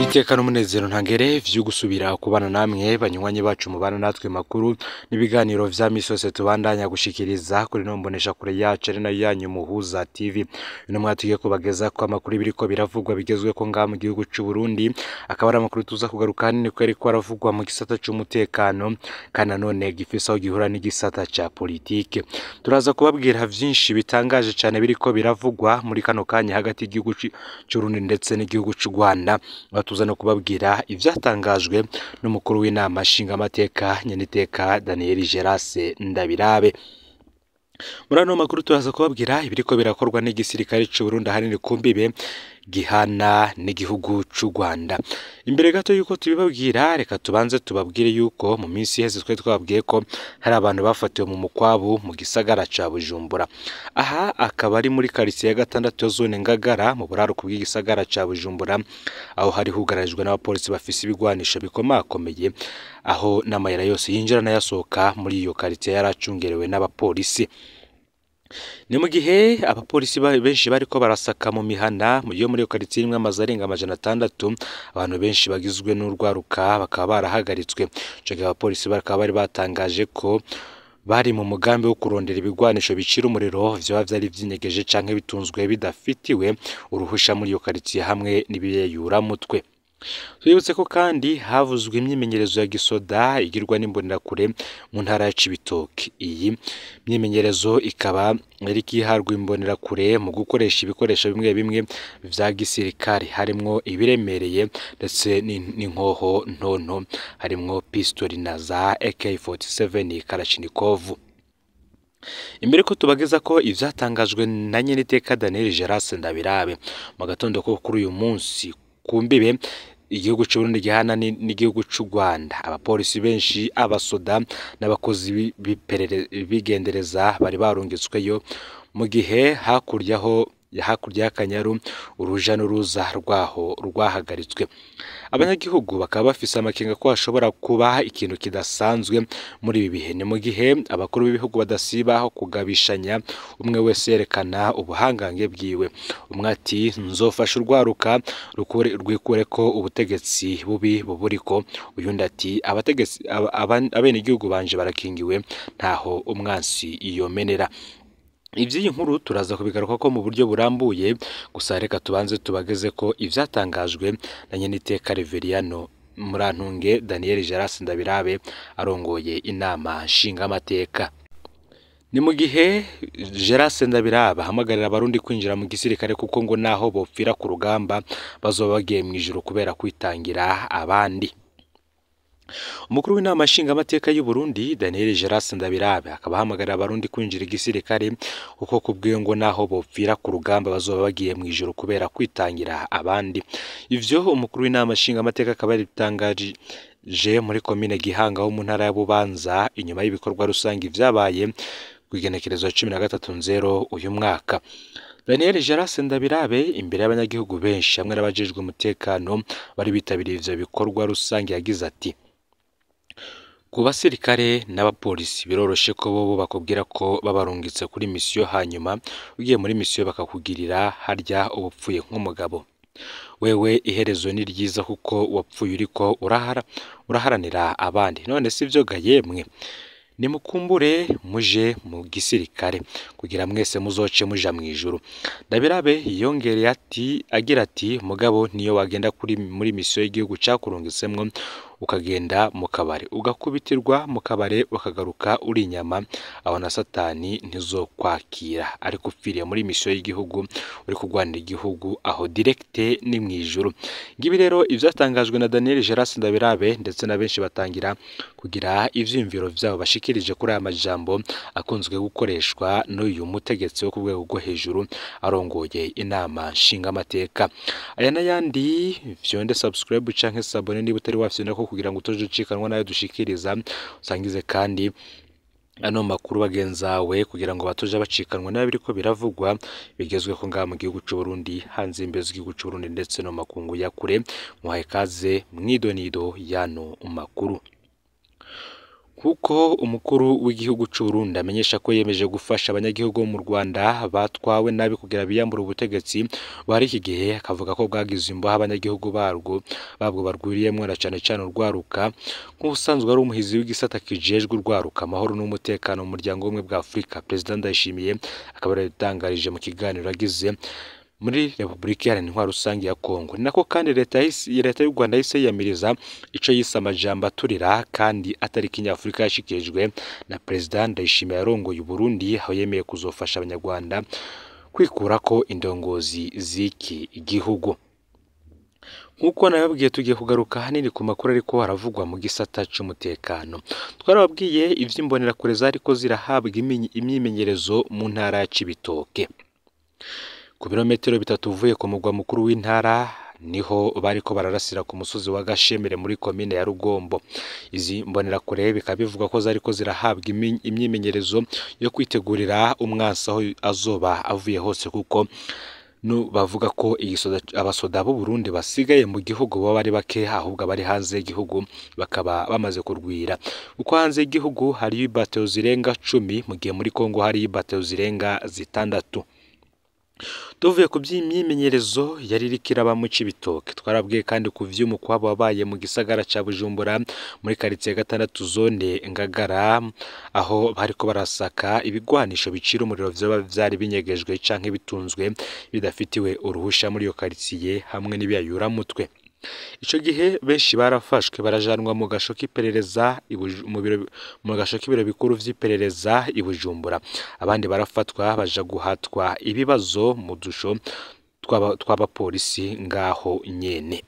iteka n'umunezero ntangere vyo gusubira kubana namwe banywanyi bacu mubana natwe makuru n'ibiganiro vya misi yose tubandanya gushikiriza kuri no mbonesha kure yacu ari nayo yanyu muhuza TV uno mwatugiye kubageza ko amakuru ibiriko biravugwa bigezweko ngaha mu gihugu c'u Burundi akaba ari amakuru tuza kugaruka hanini ko ariko aravugwa mu gisata c'umutekano kandi nanone gifise aho gihura n'igisata ca politike turaza kubabwira vyinshi bitangaje cane biriko biravugwa muri kano kanya hagati y'igihugu c'u Burundi ndetse n'igihugu c'u Rwanda aho tuza no kubabwira ivyatangajwe n'umukuru w'inama nshingamateka nyeniteka Daniel Gerase Ndabirabe muri ano makuru turaza kubabwira ibiriko birakorwa n'igisirikare c'u Burundi ahanini ku mbibe gihana n'igihugu c'u Rwanda imbere gato yuko tubibabwira reka tubanze tubabwire yuko mu minsi iheze twe twababwiye ko hari abantu bafatiwe mu mukwabu mu gisagara ca Bujumbura aha akaba ari muri quartier ya gatandatu ya zone Ngagara mu buraruko bw'igisagara ca Bujumbura aho hari hugarijwe n'abapolisi bafise ibigwanisho bikomakomeye aho n'amayira yose yinjira n'ayasohoka muri iyo quartier yaracungerewe n'abapolisi ni mu gihe abapolisi benshi bariko barasaka mu mihana yo muri iyo karitsiye irimwo amazu arenga amajana atandatu abantu benshi bagizwe n'urwaruka bakaba barahagaritswe ico gihe abapolisi bakaba bari batangaje ko bari mu mugambi wo kurondera ibigwanisho bicira umuriro vyoba vyari vyinyegeje canke bitunzwe bidafitiwe uruhusha muri iyo karitsiye hamwe n'ibiyeyuramutwe twibutse ko kandi havuzwe imyimenyerezo ya gisoda igirwa n'imbonerakure mu ntara ya Cibitoke iyi myimenyerezo ikaba yari iharwa imbonerakure mu gukoresha ibikoresho bimwe bimwe vya gisirikare harimwo ibiremereye ndetse n'inkoho ntonto harimwo pistoli na za AK47 Kalashnikov imbere ko tubageza ko ivyatangajwe na nyeniteka Daniel Gerase Ndabirabe mu gatondo ko kuri uyu munsi ku mbibe igihugu c'u Burundi gihana n'igihugu c'u Rwanda abapolisi benshi abasoda n'abakozi bigendereza bari barungitsweyo mu gihe hakuryaho hakurya y'akanyaru uruja n'uruza rwaho rwahagaritswe abanyagihugu bakaba bafise amakenga ko hashobora kuba ikintu kidasanzwe muri ibi bihe ni mu gihe abakuru b'ibihugu badasibaho kugabishanya umwe wese yerekana ubuhangange bwiwe umwe ati nzofasha urwaruka rwikure ko ubutegetsi bubi buburiko uyundi ati abategetsi abenegihugu banje barakingiwe ntaho umwansi yomenera iby'iyi nkuru turaza kubigaruka ko mu buryo burambuye gusa reka tubanze tubageze ko ivyatangajwe na nyeniteka Reveriyano Murantunge Daniel Gerase Ndabirabe arongoye inama nshingamateka ni mu gihe Gerase Ndabirabe ahamagarira abarundi kwinjira mu gisirikare kuko ngo naho bopfira ku rugamba bazoba bagiye mu ijuru kubera kwitangira abandi umukuru w'inama nshingamateka y'u Burundi Daniel Gerase Ndabirabe akaba ahamagarira abarundi kwinjira igisirikare kuko kubwiwe ngo naho bopfira ku rugamba bazoba bagiye mu ijoro kubera kwitangira abandi ivyo umukuru w'inama nshingamateka akaba yabitangaje muri komine Gihanga ho mu ntara ya Bubanza inyuma y'ibikorwa rusange vyabaye kw'igenekerezo cumi na gatatu nzero uyu mwaka Daniel Gerase Ndabirabe imbere y'abanyagihugu benshi hamwe n'abajejwe umutekano bari bitabiriye ivyo bikorwa rusange yagize ati ku basirikare n'abapolisi biroroshe ko bobo bakubwira ko babarungitse kuri misiyo hanyuma ugiye muri misiyo bakakugirira harya ubupfuye nk'umugabo wewe iherezo ni ryiza kuko wapfuye uriko urahara uraharanira abandi none si vyo ga yemwe nimukumbure muje mu gisirikare kugira mwese muzoce muja mu ijuru ndabirabe yongereye ati agira ati mugabo niyo wagenda kuri muri misiyo y'igihugu cakurungitsemwo ukagenda mu kabare ugakubitirwa mu kabare ukagaruka uri inyama aho na satani ntizokwakira ariko upfiriye muri misiyo y'igihugu uri kurwanira igihugu aho direkte ni mu ijuru ngibi rero ivyatangajwe na Daniel Gerase Ndabirabe ndetse na benshi batangira kugira ivyiyumviro vyabo bashikirije kuri aya majambo akunzwe gukoreshwa n'uyu mutegetsi wo ku rwego rwo hejuru arongoye inama nshingamateka aya n'ayandi vyonde subscribe canke sabone niba utari wafyona ko kugira ngo utoje ucikanwa nayo dushikiriza usangize kandi ano makuru bagenzawe kugira ngo batoje bacikanwa nayo biriko biravugwa bigezweho ngaha mu gihugu c'u Burundi hanze imbere z'igihugu c'u Burundi ndetse no makungu ya kure muhaye kaze mwidonido yano makuru kuko umukuru w'igihugu cy'u Burundi amenyesha ko yemeje gufasha abanyagihugu bo mu Rwanda batwawe nabi kugira biyambure ubutegetsi bari iki gihe akavuga ko bwagize imboha abanyagihugu barwo babwo barwiriyemwo na cane cane urwaruka nk'ubusanzwe ari umuhizi w'igisata kijejwe urwaruka amahoro n'umutekano mu muryango w'ubumwe bwa Afurika Perezida Ndayishimiye akaba yarabitangarije mu kiganiro agize muri Repubulika Iharanira Intwaro Rusange ya Kongo ni nako kandi leta yahise- leta y'u Rwanda yahise yiyamiriza ico yise amajambo aturira kandi atari kinyafurika yashikirijwe na Perezida Ndayishimiye yarongoye u Burundi aho yemeye kuzofasha abanyarwanda kwikurako indongozi z'iki gihugu nk'uko nababwiye tugiye kugaruka hanini ku makuru ariko haravugwa mu gisata c'umutekano twarababwiye ivy'imbonerakure zariko zirahabwa iminyi- imyimenyerezo mu ntara ya Cibitoke ku birometero bitatu uvuye ku mugwa mukuru w'intara niho bariko bararasira ku musozi wa Gashemere muri komine ya Rugombo izi mbonerakure bikaba bivugwa ko zariko zirahabwa imi- imyimenyerezo yo kwitegurira umwansi aho azoba avuye hose kuko nu bavuga ko igisoda abasoda b'u Burundi basigaye mu gihugu baba ari bake ahubwo abari hanze y'igihugu bakaba bamaze kurwira kuko hanze y'igihugu hariyo ibateo zirenga cumi mu gihe muri Kongo hariyo ibateo zirenga zitandatu tuvuye ku by'imyimenyerezo yari iriko iraba mu Cibitoke twarabwiye kandi ku vy'umukwabo wabaye mu gisagara ca Bujumbura muri karitsiye gatandatu zone Ngagara aho bariko barasaka ibigwanisho bicira umuriro vyoba vyari binyegejwe canke bitunzwe bidafitiwe uruhusha muri iyo karitsiye hamwe n'ibiyayuramutwe ico gihe benshi barafashwe barajanwa mu gasho k'iperereza i Buju- mu biro- mu gasho k'ibiro bikuru vy'iperereza i Bujumbura abandi barafatwa baja guhatwa ibibazo mu dusho tw'aba- tw'abapolisi ngaho nyene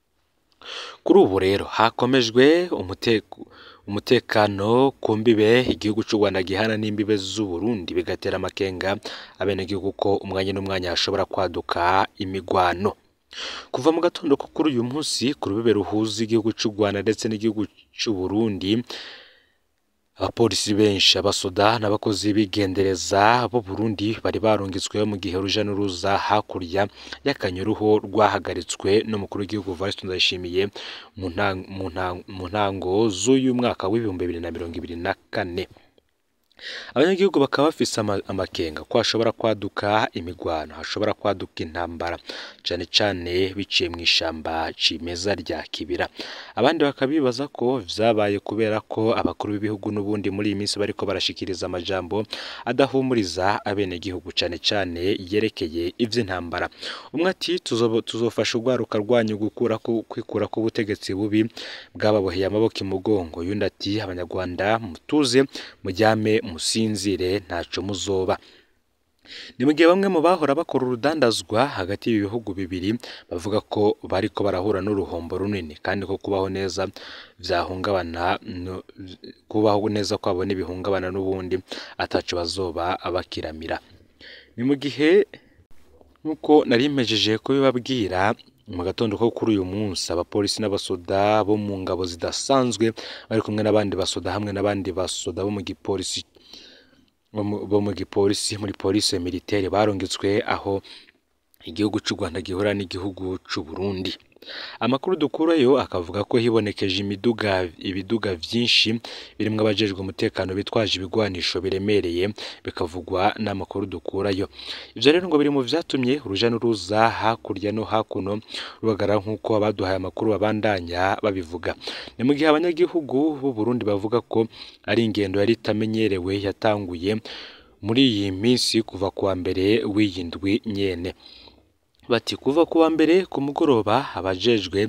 kuri ubu rero hakomejwe umuteko umutekano ku mbibe igihugu cy'u Rwanda gihana n'imbibe z'u Burundi bigatera amakenga abenegihugu ko umwanya n'umwanya hashobora kwaduka imigwano kuva mu gatondo ko kuri uyu munsi ku rubibe ruhuza igihugu cy'u Rwanda ndetse n'igihugu cy'u Burundi abapolisi benshi abasoda n'abakozi b'igendereza b'u Burundi bari barungitsweho mu gihe uruja n'uruza hakurya y'akanyuruho rwahagaritswe n'umukuru w'igihugu Evariste Ndayishimiye mu ntan- mu ntan- mu ntango z'uyu mwaka w'ibihumbi bibiri na mirongo ibiri na kane abanyagihugu bakaba bafise ama- amakenga ko hashobora kwaduka imigwano hashobora kwaduka intambara cane cane biciye mu ishamba cimeza rya kibira abandi bakabibaza ko vyabaye kubera ko abakuru b'ibihugu n'ubundi muri iyi minsi bariko barashikiriza amajambo adahumuriza abenegihugu cane cane yerekeye ivy'intambara umwe ati "Tuzobo- tuzofasha urwaruka rwanyu gukura ku- kwikura ku butegetsi bubi bwababoheye amaboko imugongo yundi ati abanyarwanda mutuze mujyame musinzire ntaco muzoba ni mu gihe bamwe mu bahora bakora urudandazwa hagati y'ibi bihugu bibiri bavuga ko bariko barahura n'uruhombo runini kandi ko kubaho neza vyahungabana no- kubaho neza kwabo n'ibihungabana n'ubundi ataco bazoba bakiramira ni mu gihe nk'uko nari mpejeje kubibabwira mu gatondo ko kuri uyu munsi abapolisi n'abasoda bo mu ngabo zidasanzwe bari kumwe n'abandi basoda hamwe n'abandi basoda bo mu gipolisi bo mu- bo mu gipolisi muri polisi militaire barungitswe aho igihugu cy'u Rwanda gihura n'igihugu cy'u Burundi amakuru dukurayo akavuga ko hibonekeje imiduga ibiduga vyinshi birimwo abajejwe umutekano bitwaje ibigwanisho biremereye bikavugwa n'amakuru dukurayo ivyo rero ngo biri mu vyatumye uruja n'uruza hakurya no hakuno rubagara nk'uko abaduhaye amakuru babandanya babivuga ni mu gihe abanyagihugu b'u Burundi bavuga ko ari ingendo yari itamenyerewe yatanguye muri iyi minsi kuva kuwa mbere w'iyi ndwi nyene bati kuva kuwa mbere ku mugoroba abajejwe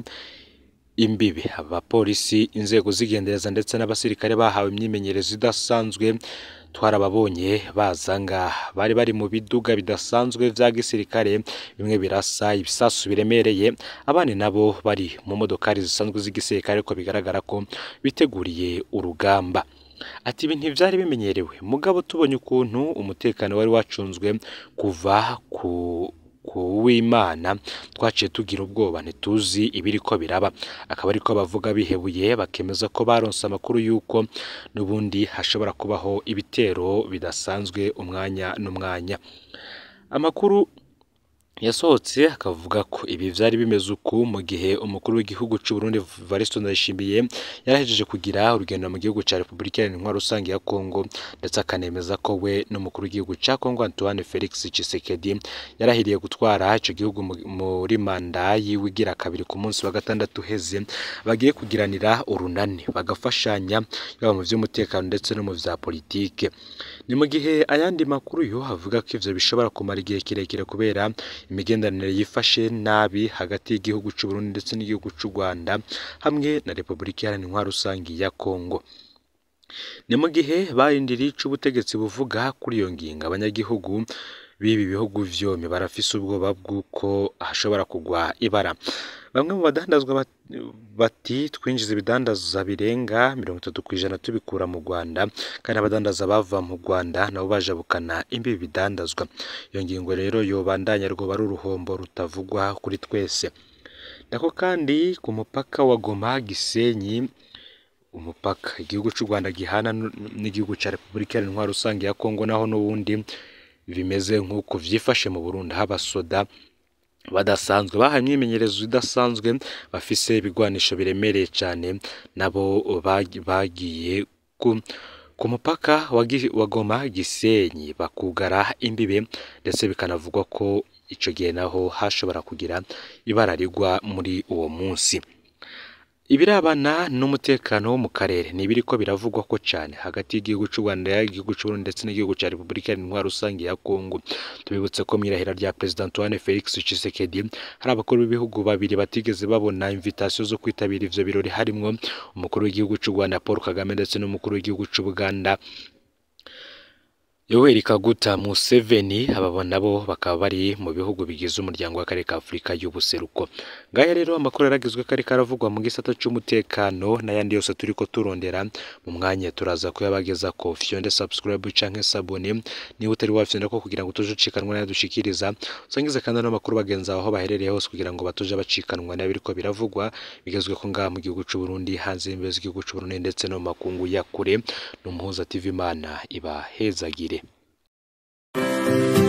imbibe abapolisi inzego z'igendereza ndetse n'abasirikare bahawe imyimenyerezo idasanzwe twarababonye baza ngaha bari bari mu biduga bidasanzwe vya gisirikare bimwe birasa ibisasu biremereye abandi nabo bari mu modokari zisanzwe z'igisirikare ariko bigaragara ko biteguriye urugamba ati ibi ntivyari bimenyerewe mugabo tubonye ukuntu umutekano wari wacunzwe kuva ku ku w'imana twaciye tugira ubwoba ntituzi ibiriko biraba akaba ariko bavuga bihebuye bakemeza ko baronse amakuru y'uko n'ubundi hashobora kubaho ibitero bidasanzwe umwanya n'umwanya amakuru yasohotse akavuga ko ibi vyari bimeze uku mu gihe umukuru w'igihugu c'u Burundi Evaristo Ndayishimiye yarahejeje kugira urugendo mu gihugu ca Repubulika Iharanira Rusange ya Kongo ndetse akanemeza ko we n'umukuru w'igihugu ca Kongo Antoine Felix Tshisekedi yarahiriye gutwara ico gihugu muri manda yiwe igira kabiri ku munsi wa gatandatu uheze bagiye kugiranira urunani bagafashanya yaba mu vy'umutekano ndetse no mu vya politike ni mu gihe ayandi makuru yo avuga ko ivyo bishobora kumara igihe kirekire kubera imigenderanire yifashe nabi hagati y'igihugu c'u Burundi ndetse n'igihugu c'u Rwanda hamwe na Repubulika Iharanira Rusange ya Kongo ni mu gihe barindiriye ico ubutegetsi buvuga kuri iyo ngingo abanyagihugu b'ibi bihugu vyompi barafise ubwoba bw'uko hashobora kugwa ibara bamwe mu badandazwa bati twinjiza ibidandaza birenga mirongo itatu ku ijana tubikura mu Rwanda kandi abadandaza bava mu Rwanda nabo bajabukana imbibi bidandazwa iyo ngingo rero yobandanya rwoba ari uruhombo rutavugwa kuri twese nako kandi ku mupaka wa Goma Gisenyi umupaka igihugu c'u Rwanda gihana n'igihugu ca Repubulika Iharanira Rusange ya Kongo naho n'ubundi bimeze nk'uko vyifashe mu Burundi habasoda badasanzwe bahaye imyimenyerezo idasanzwe bafise ibigwanisho biremereye cyane nabo bagiye ku ku mupaka wa Goma Gisenyi bakugara imbibe ndetse bikanavugwa ko ico gihe naho hashobora kugira ibara rigwa muri uwo munsi ibirabana n'umutekano wo mu karere ni ibiriko biravugwa ko cyane hagati y'igihugu c'u Rwanda igihugu c'u Burundi ndetse n'igihugu ca Repubulika Iharanira Rusange ya Kongo tubibutse ko mwirahira rya President Antoine Felix Tshisekedi hari abakuru b'ibihugu babiri batigeze babona invitation zo kwitabira ivyo birori harimwo umukuru w'igihugu c'u Rwanda Paul Kagame ndetse n'umukuru w'igihugu c'u Buganda Yoweri Kaguta Museveni aba nabo bakaba bari mu bihugu bigize umuryango w'akarere ka Afurika y'ubuseruko ngaya rero amakuru yaragizwe kari karavugwa mu gisata c'umutekano n'ayandi yose turiko turondera mu mwanya turaza kuyabageza ko fyonde subscribe canke sabone niba utari wafyonda ko kugira ngo tuje ucikanwa n'ayadushikiriza usangize kandi n'amakuru bagenzi aho baherereye hose kugira ngo batuje bacikanwa n'abiriko biravugwa bigezwe ko ngaha mu gihugu c'u Burundi hanze y'imbibe z'igihugu c'u Burundi ndetse no mu makungu ya kure n'umuhuza TV Imana iba hezagire Thank you.